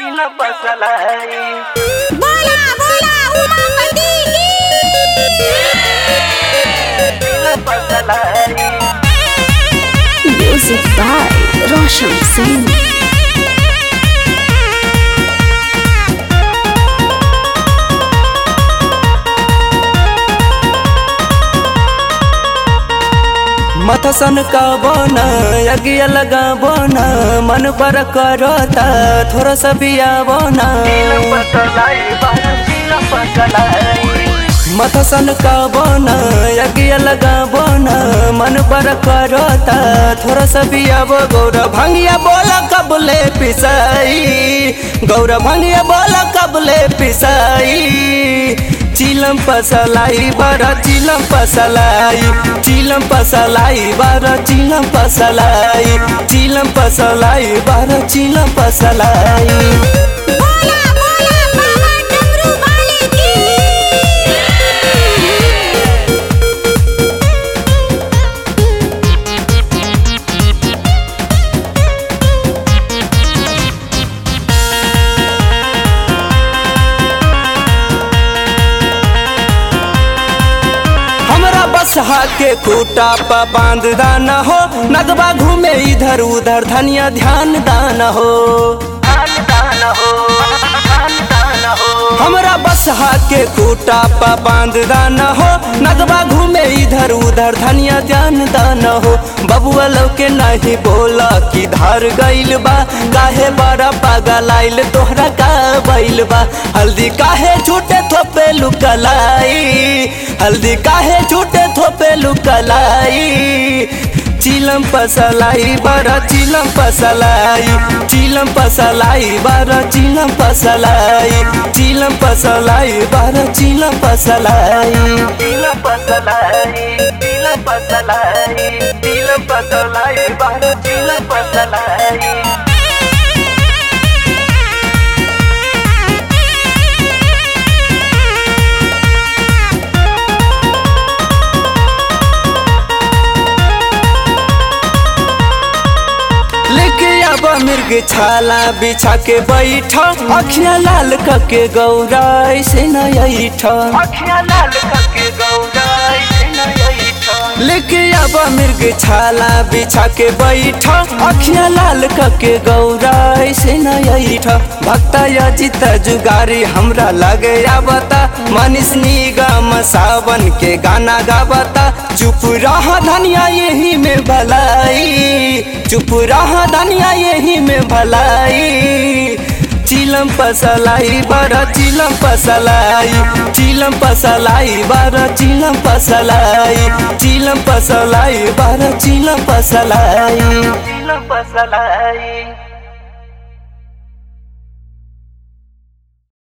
चिलम पसलाई बोला बोला उमापति चिलम पसलाई म्यूजिक बाय रोशन सिंह मथसन का बोना यज्ञ लगा बोना मन पर करता थोड़ा सा बिया बोना चिलम पसलाई बारा चिलम पसलाई मथसन का बोना यज्ञ लगा बोना मन पर करता थोड़ा सा बिया बो गौर भंगिया बोला कबले पिसाई गौर भंगिया बोला कबले पिसाई चिलम पसलाई बारा चिलम पसलाई चिलम पसलाई बारा चिलम पसलाई चिलम पसलाई बारा चिलम पसलाई बोला बोला बाबा डमरू वाले की हमरा बस के खूटा पर बांध दाना हो नगबा घूमे इधर उधर धनिया ध्यान दाना हो दान दान हो दान दान हो हमरा बस के खूटा पर बांध दाना हो नगबा घूमे इधर उधर धनिया ध्यान दाना हो बबुआ लोग के नहीं बोला कि धार गइल बा काहे बड़ा पागल आइल तोहरा का बैल बा हल्दी काहे छूटे थोपे लुकलाई हल्दी काहे छूटे थोपे लुकलाई चिलम पसलाई बड़ा चिलम पसलाई चिलम पसलाई बड़ा चिलम पसलाई चिलम पसलाई बड़ा चिलम पसलाई चिलम पसलाई चिलम पसलाई चिलम पसलाई बारा चिलम पसलाई लेके अब मिर्ग छाला बिछा के बैठा अखिया लाल कके गौरा ऐसे नैठ अखियाँ लाल करके गौराई नई लेके अब मिर्ग छाला बिछा के बैठा अखिया लाल कके गौरा ऐसे नैठ भक्ता अजित जुगारी हमरा लगे आवता मनीष निगम सावन के गाना गावता चुप रह धनिया यही में भलाई चुप रह धनिया यही में भलाई चिलम पसलाई बड़ा चिलम पसलाई चिलम पसलाई बड़ा चिलम पसलाई चिलम पसलाई बड़ा चिलम पसलाई चिलम पसलाई